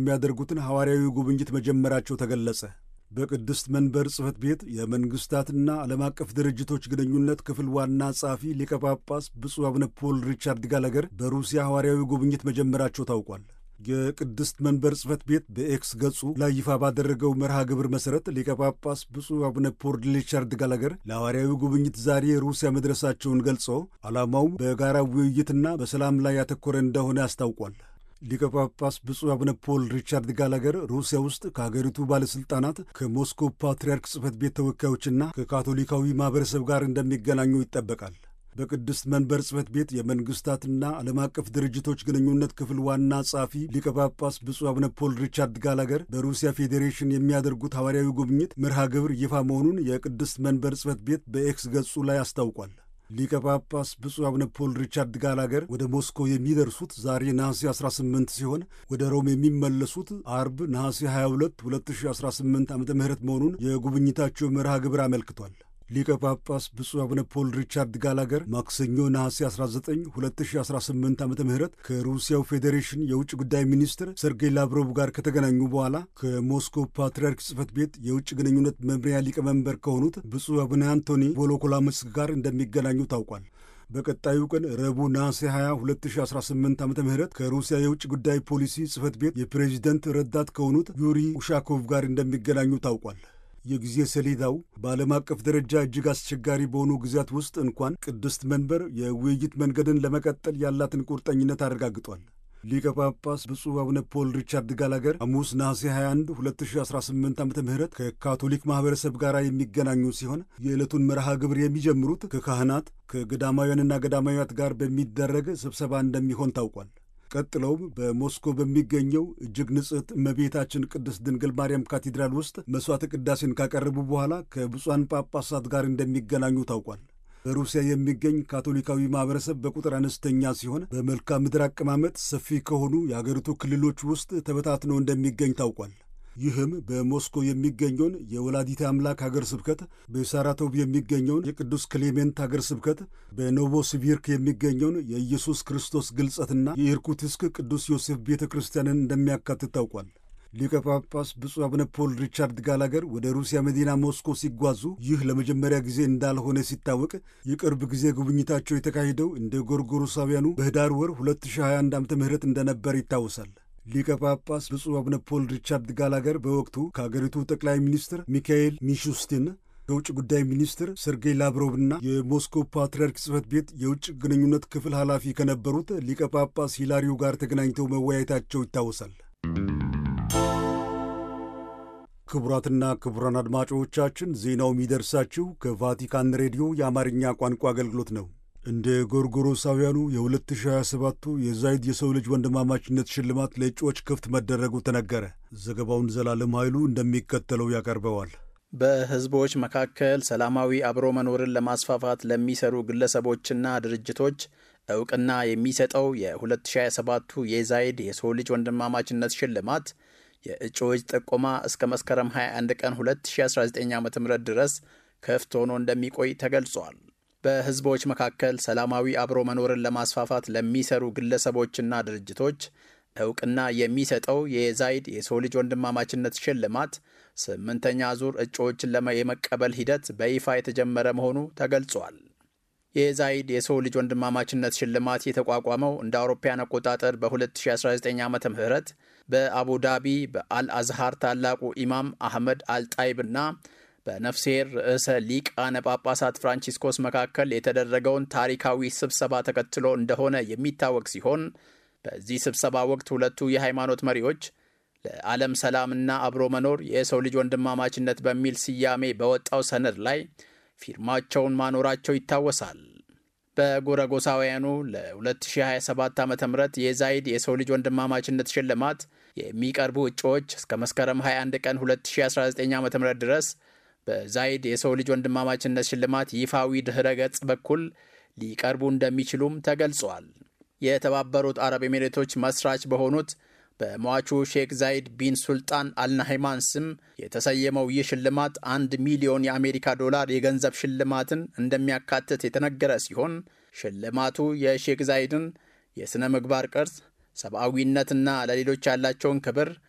የሚያደርጉትን ሐዋርያዊ ጉብኝት መጀመራቸው ተገለጸ። በቅድስት መንበር ጽሕፈት ቤት የመንግሥታትና ዓለም አቀፍ ድርጅቶች ግንኙነት ክፍል ዋና ጸሐፊ ሊቀ ጳጳስ ብፁዕ አቡነ ፖል ሪቻርድ ጋላገር በሩሲያ ሐዋርያዊ ጉብኝት መጀመራቸው ታውቋል። የቅድስት መንበር ጽሕፈት ቤት በኤክስ ገጹ ላይ ይፋ ባደረገው መርሃ ግብር መሠረት ሊቀ ጳጳስ ብፁዕ አቡነ ፖል ሪቻርድ ጋላገር ለሐዋርያዊ ጉብኝት ዛሬ ሩሲያ መድረሳቸውን ገልጾ ዓላማውም በጋራ ውይይትና በሰላም ላይ ያተኮረ እንደሆነ አስታውቋል። ሊቀ ጳጳስ ብፁዕ አቡነ ፖል ሪቻርድ ጋላገር ሩሲያ ውስጥ ከሀገሪቱ ባለሥልጣናት ከሞስኮ ፓትርያርክ ጽሕፈት ቤት ተወካዮችና ከካቶሊካዊ ማኅበረሰብ ጋር እንደሚገናኙ ይጠበቃል። በቅድስት መንበር ጽሕፈት ቤት የመንግሥታትና ዓለም አቀፍ ድርጅቶች ግንኙነት ክፍል ዋና ጸሐፊ ሊቀ ጳጳስ ብፁዕ አቡነ ፖል ሪቻርድ ጋላገር በሩሲያ ፌዴሬሽን የሚያደርጉት ሐዋርያዊ ጉብኝት መርሃ ግብር ይፋ መሆኑን የቅድስት መንበር ጽሕፈት ቤት በኤክስ ገጹ ላይ አስታውቋል። ሊቀ ጳጳስ ብፁዕ አቡነ ፖል ሪቻርድ ጋላገር ወደ ሞስኮ የሚደርሱት ዛሬ ነሐሴ 18 ሲሆን ወደ ሮም የሚመለሱት አርብ ነሐሴ 22 2018 ዓ ም መሆኑን የጉብኝታቸው መርሃ ግብር አመልክቷል። ሊቀ ጳጳስ ብፁዕ አቡነ ፖል ሪቻርድ ጋላገር ማክሰኞ ነሐሴ 19 2018 ዓ ም ከሩሲያው ፌዴሬሽን የውጭ ጉዳይ ሚኒስትር ሰርጌይ ላቭሮቭ ጋር ከተገናኙ በኋላ ከሞስኮ ፓትርያርክ ጽሕፈት ቤት የውጭ ግንኙነት መምሪያ ሊቀመንበር ከሆኑት ብፁዕ አቡነ አንቶኒ ቮሎኮላምስክ ጋር እንደሚገናኙ ታውቋል። በቀጣዩ ቀን ረቡዕ ነሐሴ 20 2018 ዓ ም ከሩሲያ የውጭ ጉዳይ ፖሊሲ ጽሕፈት ቤት የፕሬዚደንት ረዳት ከሆኑት ዩሪ ኡሻኮቭ ጋር እንደሚገናኙ ታውቋል። የጊዜ ሰሌዳው በዓለም አቀፍ ደረጃ እጅግ አስቸጋሪ በሆኑ ጊዜያት ውስጥ እንኳን ቅድስት መንበር የውይይት መንገድን ለመቀጠል ያላትን ቁርጠኝነት አረጋግጧል። ሊቀ ጳጳስ ብፁዕ አቡነ ፖል ሪቻርድ ጋላገር ሐሙስ ነሐሴ 21 2018 ዓ ም ከካቶሊክ ማኅበረሰብ ጋር የሚገናኙ ሲሆን የዕለቱን መርሃ ግብር የሚጀምሩት ከካህናት ከገዳማውያንና ገዳማውያት ጋር በሚደረግ ስብሰባ እንደሚሆን ታውቋል። ቀጥለውም በሞስኮ በሚገኘው እጅግ ንጽሕት እመቤታችን ቅድስት ድንግል ማርያም ካቴድራል ውስጥ መሥዋዕተ ቅዳሴን ካቀረቡ በኋላ ከብፁዓን ጳጳሳት ጋር እንደሚገናኙ ታውቋል። በሩሲያ የሚገኝ ካቶሊካዊ ማኅበረሰብ በቁጥር አነስተኛ ሲሆን በመልክዓ ምድር አቀማመጥ ሰፊ ከሆኑ የአገሪቱ ክልሎች ውስጥ ተበታትኖ እንደሚገኝ ታውቋል። ይህም በሞስኮ የሚገኘውን የወላዲተ አምላክ ሀገር ስብከት፣ በሳራቶቭ የሚገኘውን የቅዱስ ክሌሜንት ሀገር ስብከት፣ በኖቮሲቪርክ የሚገኘውን የኢየሱስ ክርስቶስ ግልጸትና የኢርኩትስክ ቅዱስ ዮሴፍ ቤተ ክርስቲያንን እንደሚያካትት ታውቋል። ሊቀ ጳጳስ ብፁዕ አቡነ ፖል ሪቻርድ ጋላገር ወደ ሩሲያ መዲና ሞስኮ ሲጓዙ ይህ ለመጀመሪያ ጊዜ እንዳልሆነ ሲታወቅ የቅርብ ጊዜ ጉብኝታቸው የተካሄደው እንደ ጎርጎሮሳውያኑ በህዳር ወር 2021 ዓ ም እንደነበር ይታወሳል። ሊቀ ጳጳስ ብፁዕ አቡነ ፖል ሪቻርድ ጋላገር በወቅቱ ከአገሪቱ ጠቅላይ ሚኒስትር ሚካኤል ሚሹስቲን ከውጭ ጉዳይ ሚኒስትር ሰርጌይ ላቭሮቭና የሞስኮ ፓትርያርክ ጽሕፈት ቤት የውጭ ግንኙነት ክፍል ኃላፊ ከነበሩት ሊቀ ጳጳስ ሂላሪው ጋር ተገናኝተው መወያየታቸው ይታወሳል። ክቡራትና ክቡራን አድማጮቻችን ዜናው የሚደርሳችሁ ከቫቲካን ሬዲዮ የአማርኛ ቋንቋ አገልግሎት ነው። እንደ ጎርጎሮሳውያኑ የ2027ቱ የዛይድ የሰው ልጅ ወንድማማችነት ሽልማት ለእጩዎች ክፍት መደረጉ ተነገረ። ዘገባውን ዘላለም ኃይሉ እንደሚከተለው ያቀርበዋል። በሕዝቦች መካከል ሰላማዊ አብሮ መኖርን ለማስፋፋት ለሚሰሩ ግለሰቦችና ድርጅቶች እውቅና የሚሰጠው የ2027ቱ የዛይድ የሰው ልጅ ወንድማማችነት ሽልማት የእጩዎች ጥቆማ እስከ መስከረም 21 ቀን 2019 ዓ ም ድረስ ክፍት ሆኖ እንደሚቆይ ተገልጿል። በሕዝቦች መካከል ሰላማዊ አብሮ መኖርን ለማስፋፋት ለሚሰሩ ግለሰቦችና ድርጅቶች እውቅና የሚሰጠው የዛይድ የሰው ልጅ ወንድማማችነት ሽልማት ስምንተኛ ዙር እጩዎችን የመቀበል ሂደት በይፋ የተጀመረ መሆኑ ተገልጿል። የዛይድ የሰው ልጅ ወንድማማችነት ሽልማት የተቋቋመው እንደ አውሮፓያን አቆጣጠር በ2019 ዓ ም በአቡዳቢ በአልአዝሃር ታላቁ ኢማም አህመድ አልጣይብና በነፍሴር ርዕሰ ሊቃነ ጳጳሳት ፍራንቺስኮስ መካከል የተደረገውን ታሪካዊ ስብሰባ ተከትሎ እንደሆነ የሚታወቅ ሲሆን በዚህ ስብሰባ ወቅት ሁለቱ የሃይማኖት መሪዎች ለዓለም ሰላምና አብሮ መኖር የሰው ልጅ ወንድማማችነት በሚል ስያሜ በወጣው ሰነድ ላይ ፊርማቸውን ማኖራቸው ይታወሳል። በጎረጎሳውያኑ ለ2027 ዓ ም የዛይድ የሰው ልጅ ወንድማማችነት ሽልማት የሚቀርቡ እጩዎች እስከ መስከረም 21 ቀን 2019 ዓ ም ድረስ በዛይድ የሰው ልጅ ወንድማማችነት ሽልማት ይፋዊ ድኅረ ገጽ በኩል ሊቀርቡ እንደሚችሉም ተገልጿል። የተባበሩት አረብ ኤሚሬቶች መስራች በሆኑት በሟቹ ሼክ ዛይድ ቢን ሱልጣን አልናሃይማን ስም የተሰየመው ይህ ሽልማት አንድ ሚሊዮን የአሜሪካ ዶላር የገንዘብ ሽልማትን እንደሚያካትት የተነገረ ሲሆን ሽልማቱ የሼክ ዛይድን የሥነ ምግባር ቅርጽ፣ ሰብአዊነትና ለሌሎች ያላቸውን ክብር